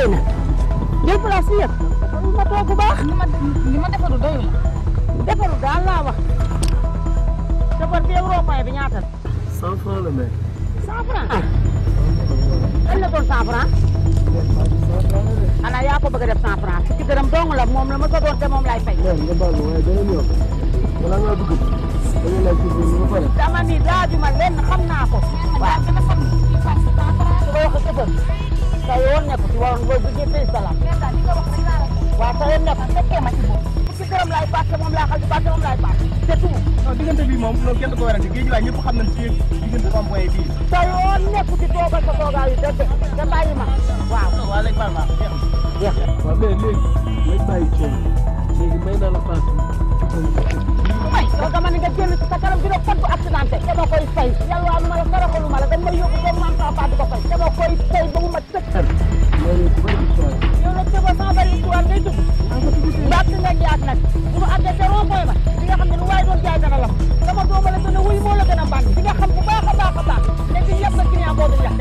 doy na jël place yi yëpp ma toog bu baax li ma li ma defaru doyu la. defaru daal laa wax safar bi Europe bi ñaata la cent franc la mais. cent franc lan la doon cent franc xanaa yaa ko bëgg a def cent franc fukki dërëm dong la moom la ma ko doon te moom lay fay mère nga baal ma waaye beneen yoon balaa ngaa dugg da ngay laaj ci biir ba pare. dama ni laajuma lenn xam naa ko waaw dama xam ne kii Fatou cent franc su ko waxee sëfër sa yoon nekk ci waroon booy bëggee fay salaam mais daal li nga wax rek laa la wax. waaw sa yoon nekk fekkee ma ci boobu. fukki dërëm laay paas te moom laa xam ci paas te moom laay paas c'est tout non diggante bi moom loolu kenn du ko werante géej waay ñëpp xam nañ ci diggante rond-point bii. sa yoon nekk ci toogal sa toogaay yi dëgg te bàyyi ma waaw waaw léegi baax na jeex na. jeex na waaw mais léegi lañ bàyyi coono léegi may naa la paas may yow dama ne nga génn ci sa kanam dina fot bu accidenté dama koy fay yàlla waa ma la saraxalu ma la dañ may yóbbu comme man sama paa di ko fay dama koy fay ba mu ma sëkk loolu ku bëri histoire yow nag tëba sama bari histoire ngay dugg yaat si nekk yaat nag bu ma àggee ca rond point ba di nga xam ne lu waaye doon jaay dana lam sama dooma la gën a wuy moo la gën a bànn di nga xam bu baax a baax a baax léegi yëpp na client boobu yàq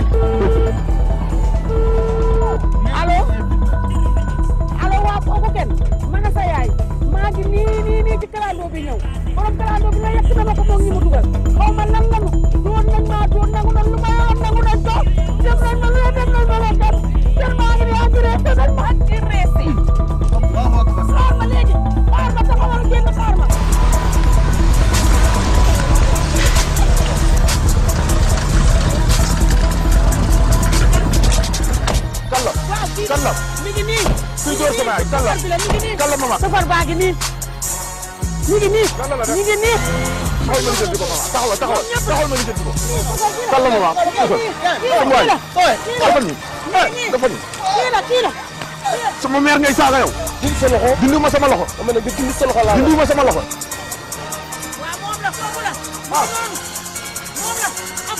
na allo allo waa kooku kenn man a sa yaay maa ngi nii nii nii ci kalandoo bi ñëw borom kalandoo bi nga yegg na ma ko moom ñi mu dugal xaw ma lan lanu doon nañ maa doon nangu nañ lu ma yoon nangu nañ ko dem nañ ma lu dem nañ ma leen dem dem maa ngi nii engrais nañ ma engrais si xaar ma léegi xaar ma taxawal génn xaar ma Kallo waaw kii Kallo mi ngi nii kuy door sama yaay Kallo bi la mi ngi nii Kallo mama safar baa ngi nii mi ngi nii Kallo la def mi ngi nii taxawal ma ñu jënd ko mama taxawal taxawal taxawal ma ñu jënd ko Kallo Kallo mama sama waay dafa nii dafa nii kii la kii la sama mère ngay saaga yow dindi sa loxo dindi ma sama loxo dama ne nga dindi sa loxo laa dindi ma sama loxo waaw moom la foofu la ah moom la am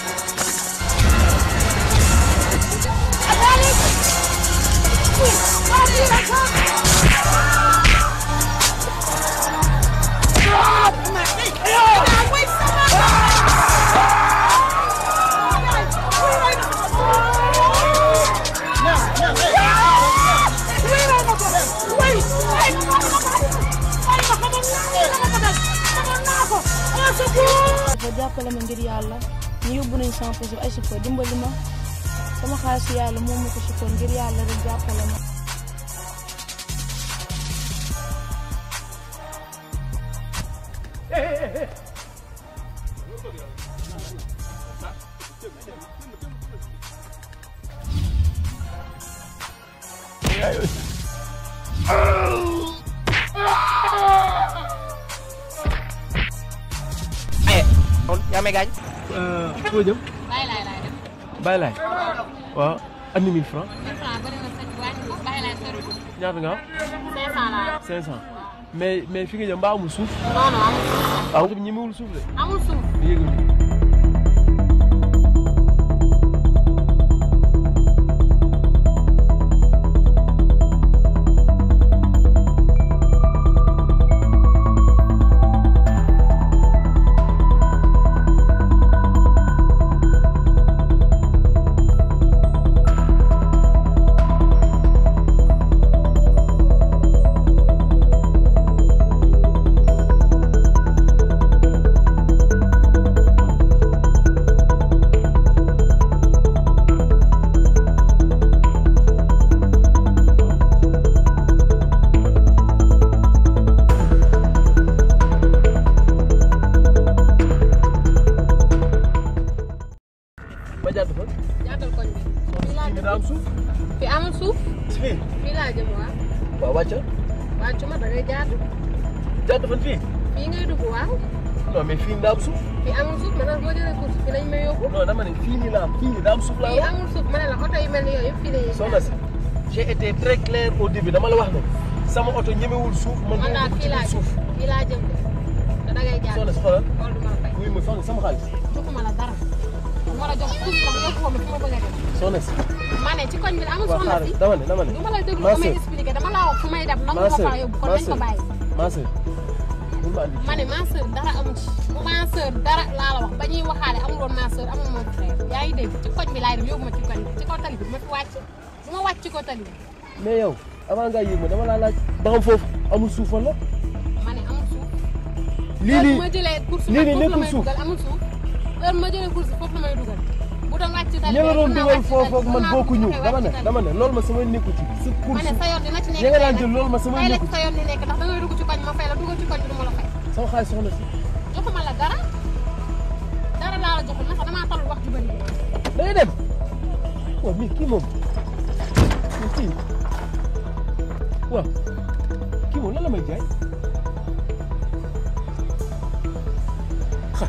dafa jàppale ma ngir yàlla ñu yóbbu nañ sama poche ay support dimbali ma sama xaalis yàlla moom ma ko support ngir yàlla rek jàppale ma. yaa may gaañ foo jëm bàyyi laay laay def. bàyyi laay waaw andi 1000 francs mille franc bëri na sëñ wàcc ko bàyyi laay sori ko. ñaata nga am cinq cent laa yor. 500 mais mais fi nga jëm mbaa amul suuf non non amul suuf. waaw ñi mewul suuf de amul suuf. yéegul ba jàdd fa jàddal koñ bi. fii laa fii jëm daa am suuf fii amul suuf. fii fii laa jëm waaw. waaw wàcca wàccu ma da ngay jàdd. jàdd fan fii fii ngay dugg waaw. non mais fii daa am suuf fii amul suuf ma ne boo jëlee course fii lañ may yóbbu. non dama ne fii nii la am fii nii daa am suuf laa fii wax amul suuf ma ne la oto yu mel ni yooyu yëpp fii la ñuy soxna si j'ai été très clair au début dama la wax ne sama oto ñemewul suuf man man duma daal dugg fii ci laa biir jëm suuf fii laa jëm de te da ngay jàdd. soxna si xoolal xool du ma la fay. wuy ma fan sama xaalis joxuma la dara. du ma la jox suuf ndax yóbbu ma fi ma bëgg a dem. soxna si ma ne ci koñ bi amul waaw soxna xaaral si. dama ne dama ne du ma la déglu Ma ba may sœur. expliqué dama laa wax fu may dem nangu ma ma sœur faa yóbbu kon ma nañ ko sœur bàyyi. ma sœur bul ma andi ma ne ma sœur dara amul ci ma sœur dara laa la wax ba ñuy waxaale amul woon ma sœur amul moom frère yaa ngi dégg ci koñ bi laay dem yóbbu ma ci koñ bi ci kaw tali bi ma fi wàcc du ma wàcc ko tali mais yow avant ngaa yéeg ma dama laa laaj ba xam foofu amul suuf wala ma ne amul suuf lii heure nii ma jëlee course lii nii foofu la nekkul may suuf. dugal amul suuf heure ma jëlee course foofu la may dugal bu doon wàcc tali ña nga doon mën naa dugal wàcc foofu ak tali, man mën naa bokkuñu fexe dama wàcc ne tali. dama ne loolu ma sama nekku ci sa ma course ne sa yoon dina ci nekk ña nga tey daan nag. jël loolu ma sama tey la nekku ci sa yoon di nekk ndax da ngay dugg ci koñ ma fay la duggal ci koñ bi du ma la fay sama xaalis soxna si joxuma la dara dara laa la joxul ndax damaa talul wax ju bëri da ngay dem waaw mais kii moom mais kii waaw kii moom lan la may jaay xa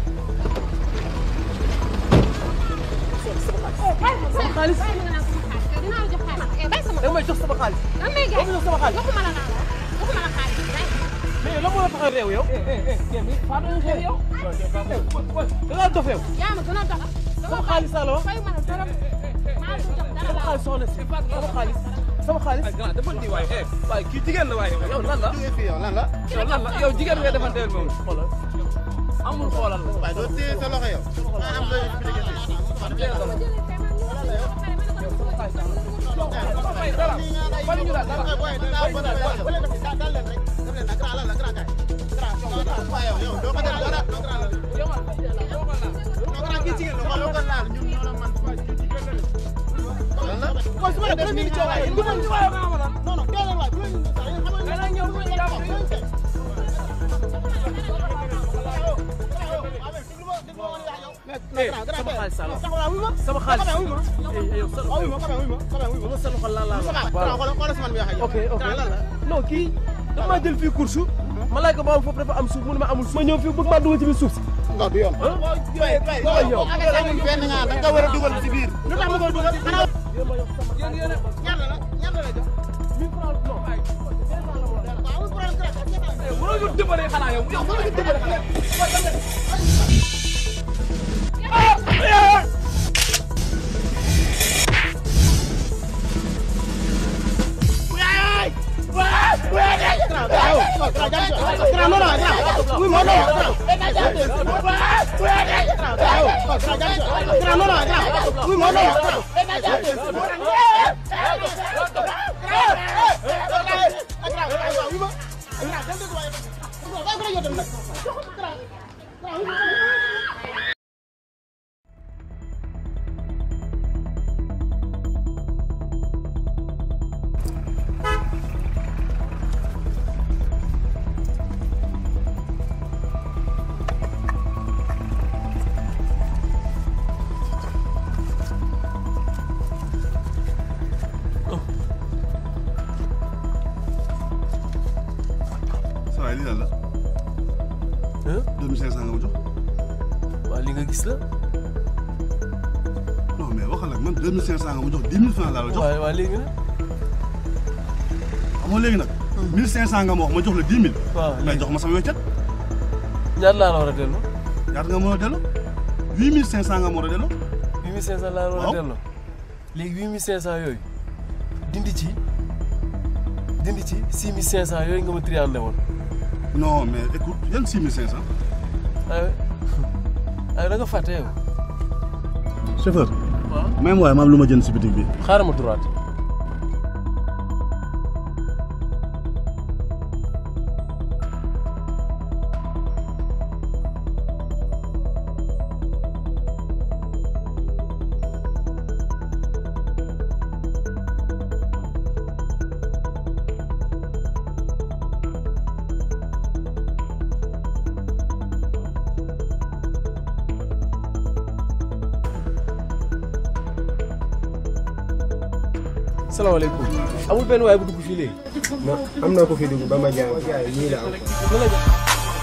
sama xaalis bàyyi ma nga naan sama xaalis dinaa la jox xaalis eh bàyyi sama da nga may jox sama xaalis lan may jaay da nga may jox sama xaalis joxuma la naa la joxuma la xaalis bàyyi mais lan moo la tax a réew yow faa doon xew yow da ngaa dof yow yaa ma gën a doxal sama xaalis laa la wax fay ma la dara maa la jox dara sama laa xaalis soxna si sama xaalis sama xaalis grand dafa di waaye eh waaye kii jigéen la waaye yow lan la jógee fii yow lan la yow lan la yow jigéen nga defanteel moom xoolal amul xoolal la waaye doo téye sa loxo yow maa am looy expliqué fii sama xaalis laa la wax sama xaalis eh yow sa loxo sa loxo laa la wax ok ok non kii dafa maa jël fii course ma laaj ko ba am foofu dafa am suuf mu ne ma amul suuf ma ñëw fii bëgg maa dugal ci biir suuf si nga du yoon ah waaw yow amul benn nga da nga war a dugal ci biir lu tax ma koy dugal xanaa yow ma yow sama ñaata la ñaata la jox mille francs non waaw problème mënoo ñu dimbale xanaa yow yow mënoo ñu dimbale xanaa saa waay lii lan la. Hein? 2500 nga ma jox. waaw li nga gis la non mais waxal ak man 2500 nga ma jox 10 000 francs laa la jox. waaw waaw léegi nag amoo léegi nag. 1500 nga ma wax ma jox la 10 000. waaw mais léegi jox ma sama weccet. ñaata laa la war a delloo ñaata nga mën a delloo. 8500 nga ma war a delloo. huit mille cinq cent laa la war a Waaw. delloo léegi huit mille cinq cent yooyu dindi ci dindi ci six mille cinq cent yooyu nga ma triandé woon non mais écoute yan 6500. aywa aywa da nga fàtte yow chauffeur. waaw même waaye maam lu ma jënd si bitig bi. xaaral ma droite salaamaaleykum amul benn waay bu dugg fii léegi am na ko fi dugg ba ma jaay jaay ñii la am lan la jox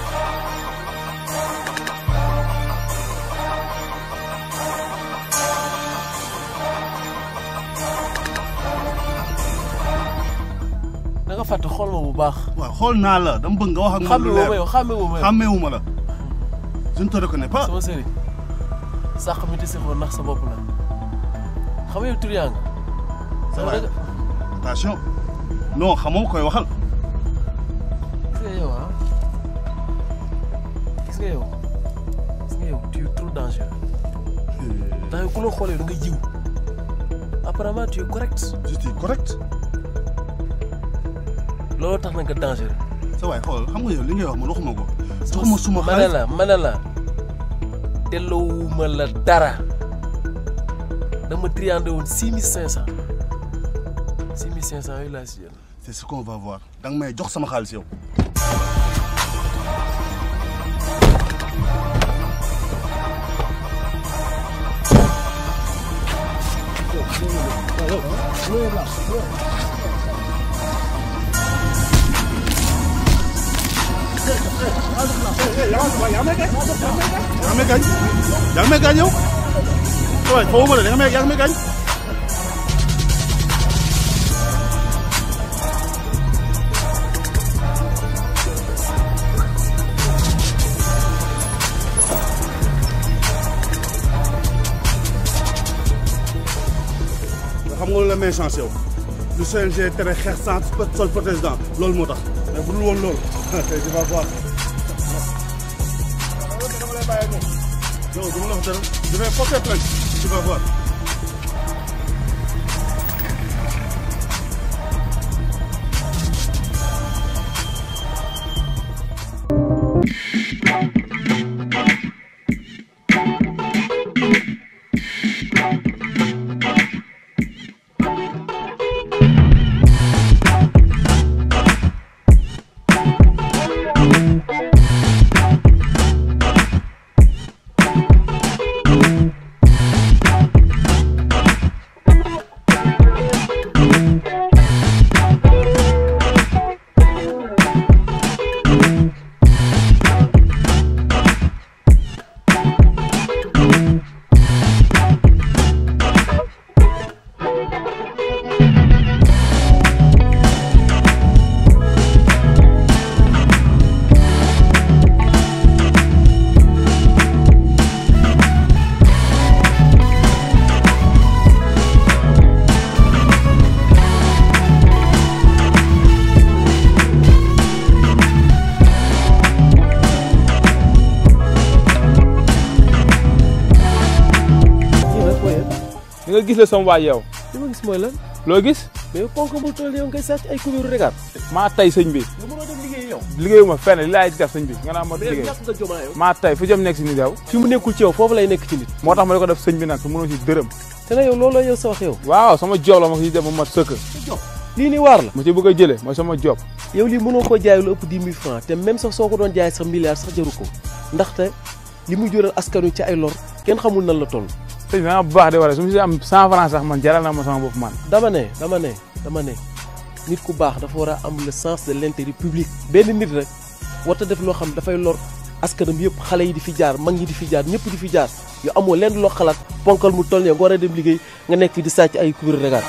da nga fàtte xool ma bu baax waaw xool naa la dama bëgg nga wax ak man xàmme lu woo ma leer. yow xàmme woo ma yow xàmmeewu ma la. je ne te reconnais pas. sama sëriñ sàq mi ti sixoon ndax sa bopp la xam nga yow tur yaa nga Ça sama va. dëgg attention. non xamoo koy waxal. gis nga yow ah gis nga yow gis nga yow tu es trop dangereux ndax yow ku la xoolee da nga jiw apparemment tu es correct je suis correct looloo tax na nga dangereux sa waay xool xam nga yow li ngay wax man waxuma ko joxuma suma ma ne xaalis la ma ne la delloowuma la dara dama triandé woon six mille cinq cent six mille cinq cent yooyu laa si jël c'est ce qu'on va voir da nga may jox sama xaalis yow yaa ngi may gaañ yaa ngi may gaañ yow sa waay xawma la da nga may yaa ngi may gaañ xam nga lu la may chance yow lu CNG tere xeex sans sol protège dents loolu moo tax mais bu dul woon loolu tey tu vas voir non du ma la wax dara je vais porter plainte tu vas voir li nga gis la sama waay yow li ma gis mooy lan loo gis mais ponk bu toll yow ngay sàcc ay kubéeru regaat maa tay sëñ bi nga mënoo dem liggéey yow liggéeyuma fenn li laay def sëñ bi nga naa ma mais liggéey ñàkk nga jomaa yow maa tay fu jëm nekk si ni yow fi mu nekkul ci yow foofu lay nekk ci nit moo tax ma di ko def sëñ bi nag su mënoo si dërëm te na yow loolu la yow sa wax yow waaw sama job la ma si def ba mat sëkk lii ni waar la ma ci bëgg a jële mooy sama job yow lii mënoo koo jaay lu ëpp dix mille francs te même sax soo ko doon jaay sax milliard sax jaru ko ndaxte li muy jural askanu ci ay lor kenn xamul nan la toll sëñ bi da nga baax de wala su ma si am cent francs sax man jaral na ma sama bopp man dama ne dama ne dama ne nit ku baax dafa war a am le sens de l'intérêt public benn nit rek warta def loo xam dafay lor askanam yëpp xale yi di fi jaar mag ñi di fi jaar ñëpp di fi jaar yow amoo lenn loo xalaat ponkal mu toll ne nga war a dem liggéey nga nekk fi di sàcc ay kubéeru regaat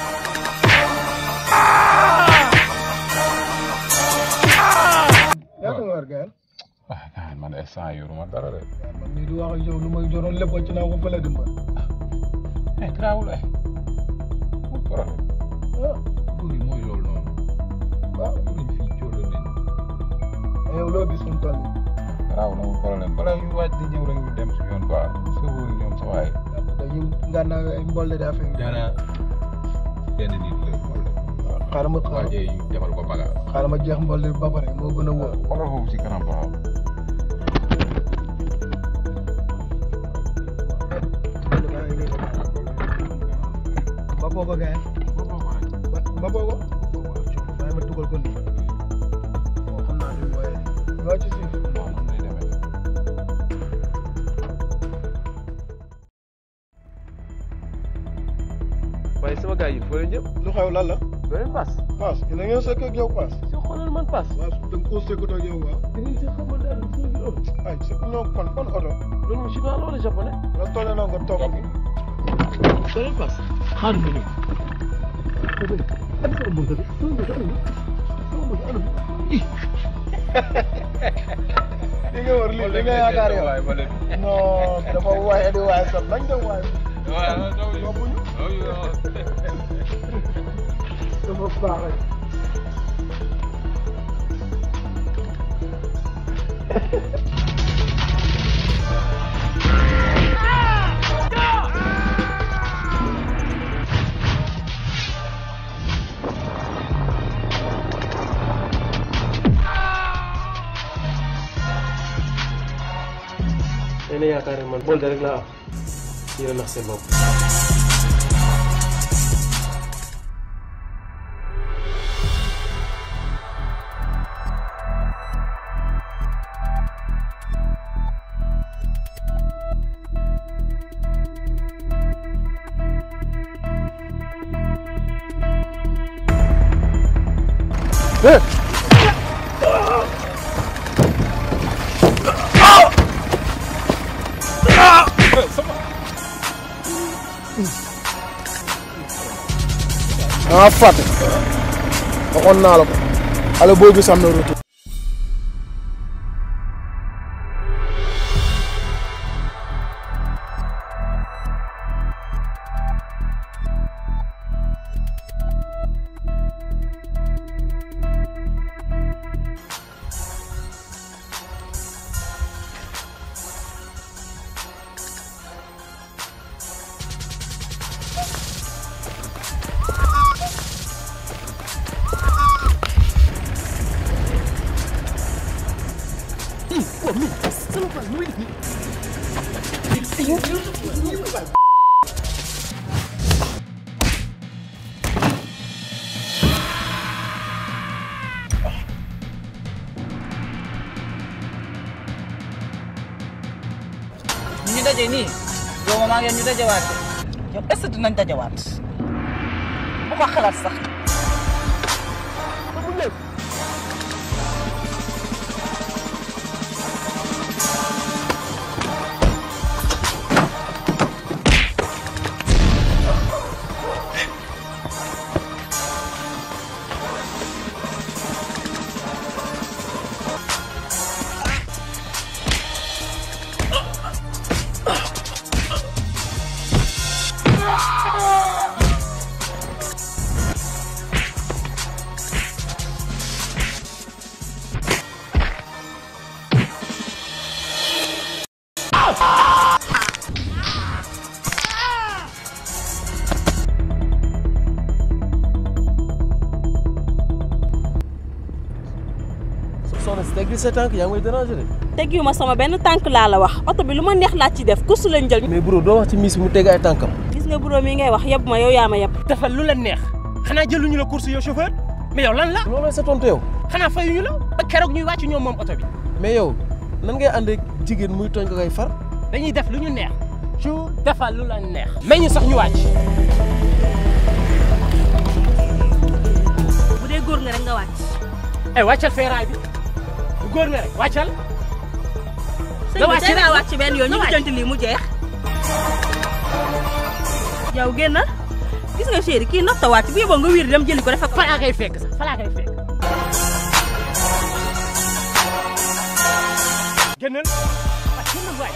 ñaata nga war gayal ah man instant yoruma dara de. man mii di wax ak yow lu may joroon lépp ci naa ko fële dimba eh garaawul eh amul problème. ah buur yi mooy loolu noonu. waaw buur yi fii cóolóol nañ. yow loo gis fu mu toll nii garaawul amul problème balaa ñu waaj di ñëw rek ñu dem si yoon quoi. sëboo yi ñoom sa waay. dañu ngànnaaw ay mbolle daa fay jaana benn nit la xool. xaaral ma xaaral waajee ñu defal ko bagage. xaaral ma jeex mbolle bi ba pare moo gën a wóor xoolal foofu si kanam ba xam. ba booba gayal ba booba waaye ma dugal ko nii bon xam naa du waaye loo ci suuf non man day demee. waaye sama gars yi foo leen jëm lu xew lan la doo leen paas paas dina ngeen sekk ak yow paas si xoolal man paas waaw da nga koo sekkut ak yow waaw da ngeen si xamal daal si ngi ëpp ay sekk ñoo fan fan oto loolu moom chinois la wala japonais nga tolle na nga toog gi doo leen paas xaar nga ñëw li nga war lii li nga yaakaar yow non dafa waaye di waaye sax nañ dem waaye yóbbuñu dafa baax rek ngeen a yaakaar ne man bolde rek laa am yéen a nax seen bopp ah fàtte waxoon naa la ko xale booy bi sam na retour ñu daje nii yow ma maa ngi ñu dajewaat yow est-ce que dinañ dajewaat bu ko xalaat sax. soxna si teggi sa tànk yaa ngi may déranger de teggiwu ma sama benn tànk laa la wax oto bi lu ma neex laa ci def kursu lañ jël. mais bro doo wax ci miis bi mu teg ay tànkam gis nga bureau mi ngay wax yeb ma yow yaa ma yeb. defal lu la neex xanaa jëluñu la course yow chauffeur mais yow lan la loolu sa tontu yow xanaa fayuñu la ba keroog ñuy wàcc ñoom moom oto bi mais yow nan ngay ànd ak jigéen muy tooñ ko koy far dañuy def lu ñu neex ju defal lu la neex may ñu sax ñu wàcc bu dee góor nga rek nga wàcc. eh wàccal feeraay bi bu góor nga rek wàccal sëñ bi tey ngaa wàcc benn yoon ñu ngi jënt lii mu jeex. yow génn gis nga chéri kii nopp ta wàcc bu yóbboo nga wiir dem jëli ko dafa. falaa koy fekk sax falaa koy fekk génnal waa génnal waay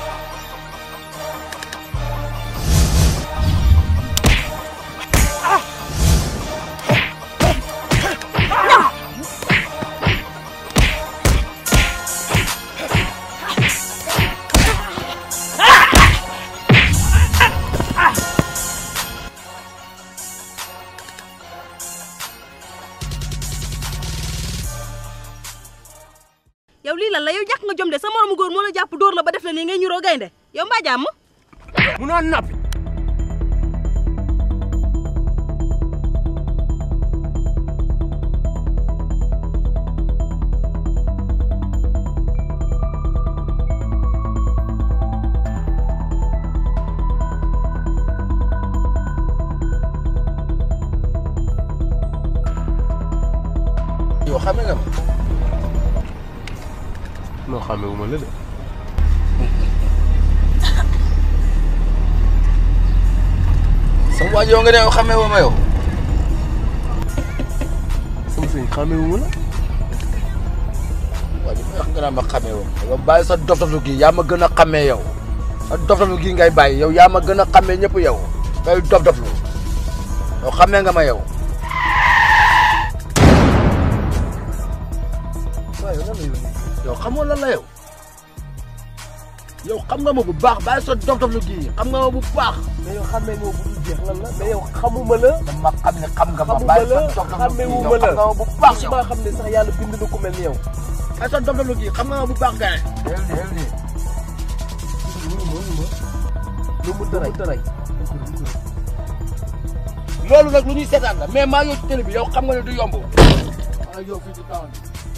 yow lii lan la yow ñàkk nga jom de sa moromu góor moo la jàpp dóor la ba def la nii ngay ñuroo gaynde yow mbaa jàmm. munoo noppi yow xame nga ma non xamee wu ma la de sama waa ji yow nga ne yow xamee woo ma yow sama sëñ xamee wu ma la waa ji may wax nga naan ma xamee woo ma yow bàyyi sa dof-doflu gii yaa ma gën a xamee yow sa dof-doflu gii ngay bàyyi yow yaa ma gën a xamee ñëpp yow ngay dof-doflu yow xamee nga ma yow waaw yow lan la yow yow xamoo lan la yow yow xam nga ma bu baax bàyyi sa dof-doflu gii xam nga ma bu baax mais yow xamee nga bu dul jeex lan la mais yow xamuma la dama xam ne xam nga ma xamuma bàyyi sa la dof-doflu xamee gii wu yow ma la xam nga ma bu baax yow maa xam ne sax yàlla bind na ku mel ni yow bàyyi sa dof-doflu gii xam nga ma bu baax gaay xel ni xel ni lu mu tëray tëray loolu nag lu ñuy seetaan la mais maa ngi ci télé bi yow xam nga ne du yomb maa yow fii ci town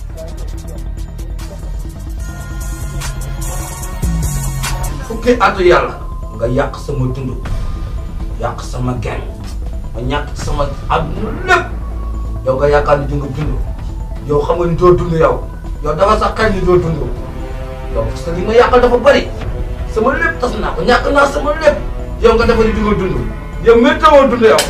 fukki atu yàlla nga yàq sama dund yàq sama gen ma ñàkk sama àdduna lépp yow nga yaakaar ni di nga dund yow xam nga ni doo dund yow yow dafa sax kañ ni doo dund yow parce que li ma yàqal dafa bëri sama lépp tas naa ko ñàkk naa sama lépp yow nga dafa ni di nga dund yow météo dund yow.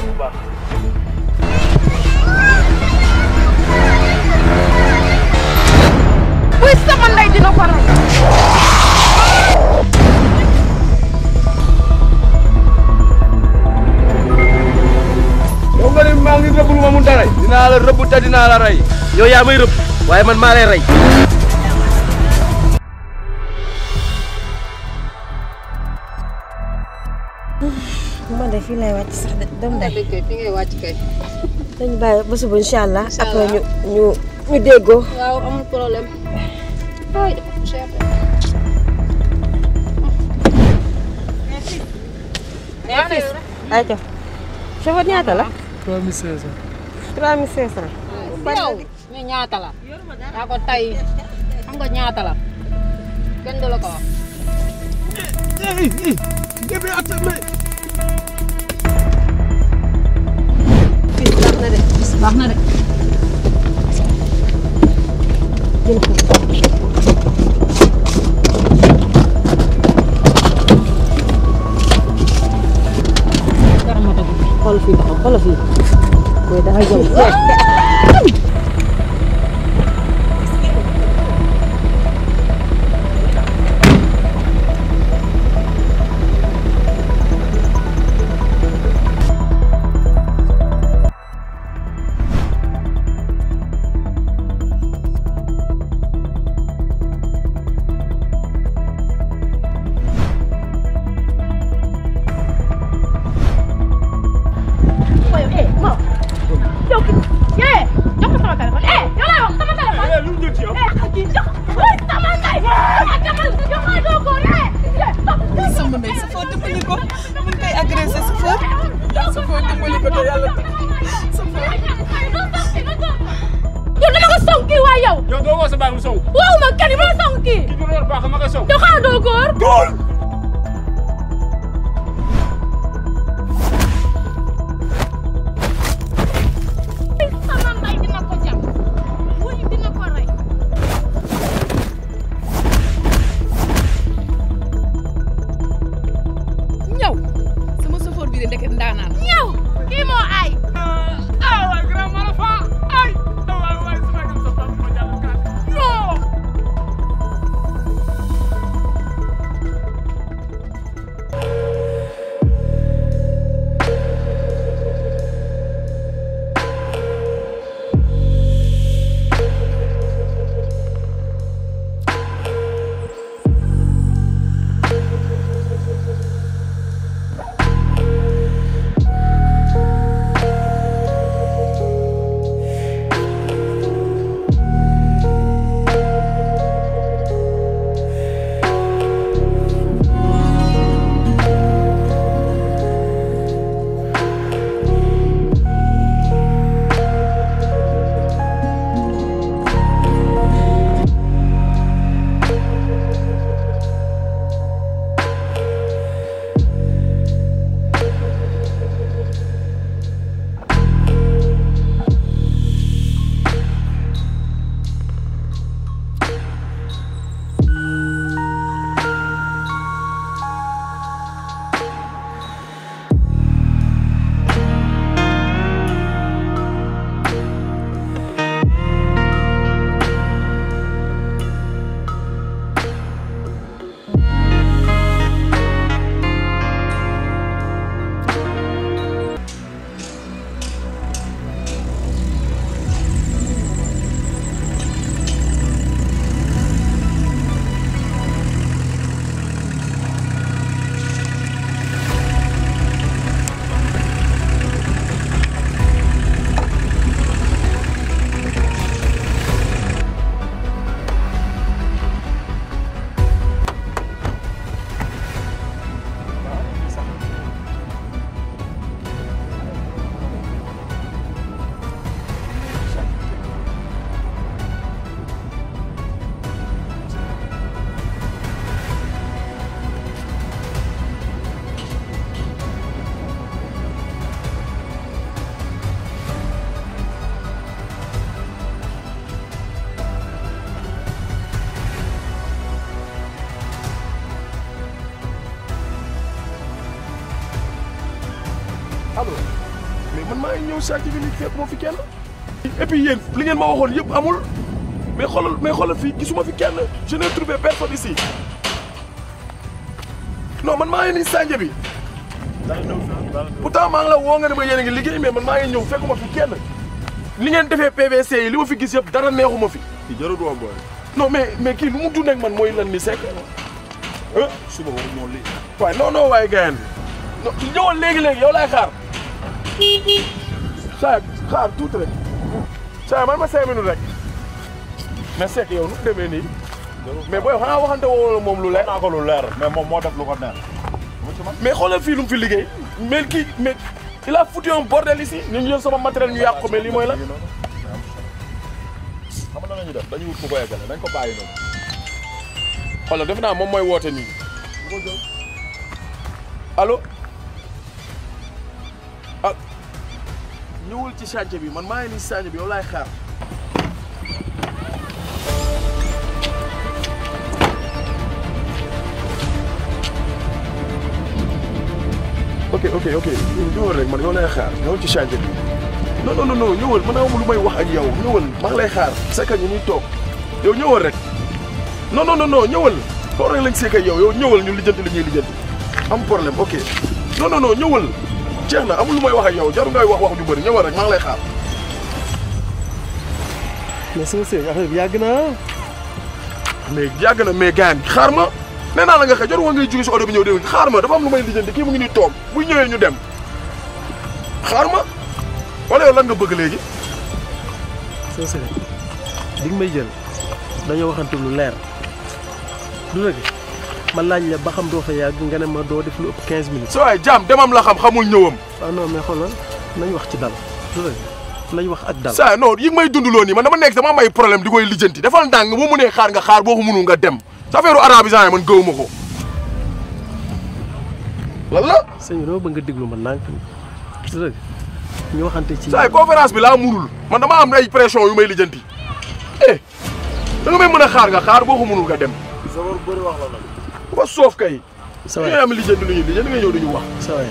buy sama ndey dina ko rey. yow nga ne maa ngi rëbb lu ma mun ta rey dinaa la rëbb te dinaa la rey yow yaa may rëbb waaye man maa lay rey man de fii lay wàcc sax de doom day kay fi ngay wàcc kay. dañu bàyyi ba suba incha allah après ñu ñu ñu déggoo waaw amul problème. ay dafa cher de. ay jox chauffeur ñaata la 3500. 3500 yow ñu ñaata la. yaa ko tay xam nga ñaata la. kenn du la ko wax. Bébé attends mais. fii baax na de baax na de. xool fii taxaw xoolal fii mooy dafa jëm eh ma yow ki eh jox ko sama téléphone eh yow laa wax sama téléphone. eh lu mu jël ci yow. eh kii jox ko sama ndey. jox ko jox ko doo ko eh. sama ndey sa foo dimbali ko mun koy agressé sa foo sa foo dimbali ko te yàlla sa foo yow dama ko song kii waay yow. yow doo woo sa baay mu sow. waaw ma kenn ma song kii. ki ñu baax ma koy sow. yow xanaa doo góor. góor. sama ndey dina ko jam. wuy dina ko rey. ñëw sama chauffeur bi de ndeket ndaanaan ñëw kii moo ay. ah waay grand mara fa ay ah waay waay sama gëm sa papa ma jàll kaan non ngi ñëw chantier bi nii fekk moo fi kenn et puis yéen li ngeen ma waxoon yëpp amul mais xoolal mais xoolal fii gisuma fi kenn je n'ai trouvé personne ici non man maa ngi nii chantier bi pourtant maa ngi la woo nga ne ma yéen a ngi liggéey mais man maa ngi ñëw fekkuma fi kenn li ngeen defee PVC yi li ma fi gis yëpp dara neexuma fi. ci jarul woon booy. non mais mais kii lu mu dund ak man mooy lan ni sekk. ah suba waxu moom lii. waaye non non waaye gars non ñëwal léegi léegi yow laay xaar. saa xaar tuuti rek. saa man ma cinq minutes rek. mais sekk yow nu mu demee nii. mais booy xanaa waxante woo moom lu leer. naa ko lu leer mais moom moo def lu ko neex. mais xoolal fii lu mu fi liggéey. mais kii mais il a foutu un bordel ici. ñu ngi jël sama matériel ñu yàq ko mais lii mooy lan. xam nga la ñuy def dañuy wut ku ko eggale dañ ko bàyyi noonu. xoolal def naa moom mooy woote nii. allo. ah ñëwul ci chantier bi man maa ngi nii chantier bi yow laay xaar. ok ok ok ñëwal rek man yow lay xaar ñëwal ci chantier bi non non non ñëwal man amul lu may wax ak yow ñëwal maa ngi lay xaar c'est que ñu ñuy toog yow ñëwal rek non non non non ñëwal toog rek lañ seek ak yow yow ñëwal ñu lijjanti li ñuy lijjanti am problème ok non non non ñëwal jeex na amul lu may wax ak yow jaru ngay wax wax ju bëri ñëwal rek maa ngi lay xaar. mais sama sëñ affaire bi yàgg na mais yàgg na mais gaañ xaar ma nee naa la nga xëy jarul woon ngay jóge si oto bi ñëw dégg xaar ma dafa am lu may lijjanti kii mu ngi nii toog bu ñëwee ñu dem xaar ma wala yow lan nga bëgg léegi. sama sëñ di nga may jël dañoo waxante lu leer du dëgg ma laaj la ba xam doo fa yàgg nga ne ma doo def lu ëpp 15 minutes. sa waay jaam demam la xam xamul ñëwam. waaw non mais xoolal nañ wax ci dal du dëgg nañ wax ak dal. saa non yi may dundaloo nii man dama nekk dama am ay problème di koy lijjanti defal ndànk boo mënee xaar nga xaar boo ko mënul nga dem sa affaire arabisant yi man gëwuma ko. lan la. sëñ bi dama bëgg nga déglu ma ndànk du dëgg ñu waxante ci. saa conférence bi laa munul man dama am ay pression yu may lijjanti eh da nga may mën a xaar nga xaar boo ko mënul nga dem. sa war bëri wax la nag. ba soof kay. sa waay ñooy am lijjanti lu ñuy lijjanti nga ñëw duñu wax. sa waay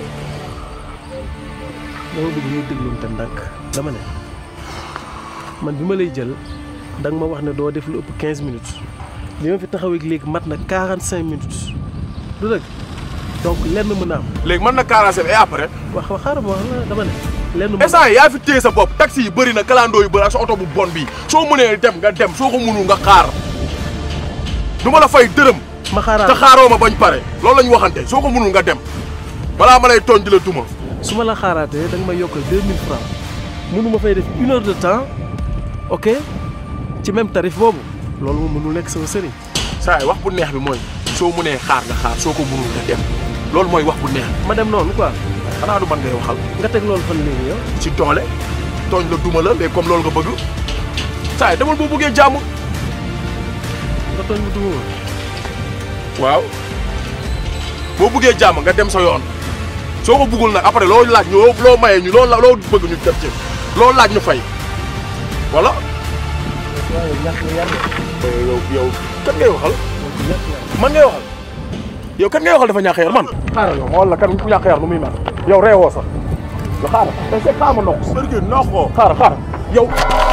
dama bëgg ñuy déglu te ndànk dama ne man bi ma lay jël da nga ma wax ne doo def lu ëpp 15 minutes bi ma fi taxawee léegi mat na 45 minutes du dëgg donc lenn mën a am. léegi mën na 45 et après. wax wax xaaral ma wax la dama ne. lenn mën instant yaa fi téye sa bopp taxi yi bëri na kalandoo yu bëri ak sa oto bu bon bi soo mënee dem nga dem soo ko mënul nga xaar du ma la fay dërëm. ma xaaraat te xaaroo ma bañ pare loolu la ñu waxante soo ko mënul nga dem balaa ma lay tooñ di la duma. su ma la xaaraatee da nga may yokkal 2000 francs mënu ma fay def une heure de temps ok ci même tarif boobu loolu moom mënul nekk sama sëriñ. saa yi wax bu neex bi mooy soo mënee xaar nga xaar soo ko mënul nga dem loolu mooy wax bu neex. ma dem noonu quoi. xanaa du man ngay waxal. nga teg loolu fan léegi yow. ci doole tooñ la duma la mais comme loolu nga bëgg saa yi demal boo bëggee jàmm. nga tooñ mu duma waaw boo bëggee jàmm nga dem sa yoon soo ko bëggul nag après loo laaj ñu loo mayee ñu loo loo bëgg ñu def ci loo laaj ñu fay voilà. waaw ñàkk nga yàlla. yow yow kan ngay waxal. man ngay waxal. yow kan ngay waxal dafa ñàkk yar man. xaaral yow ma wala kan ku ñàkk yar nu muy mel. yow reewoo sax. yow xaaral te c'est xaaral ma noq. sërgi noq ko. xaaral xaaral yow.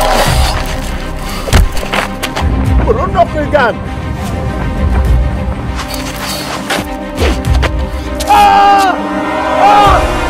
ko loolu noq koy gaan. ah ah.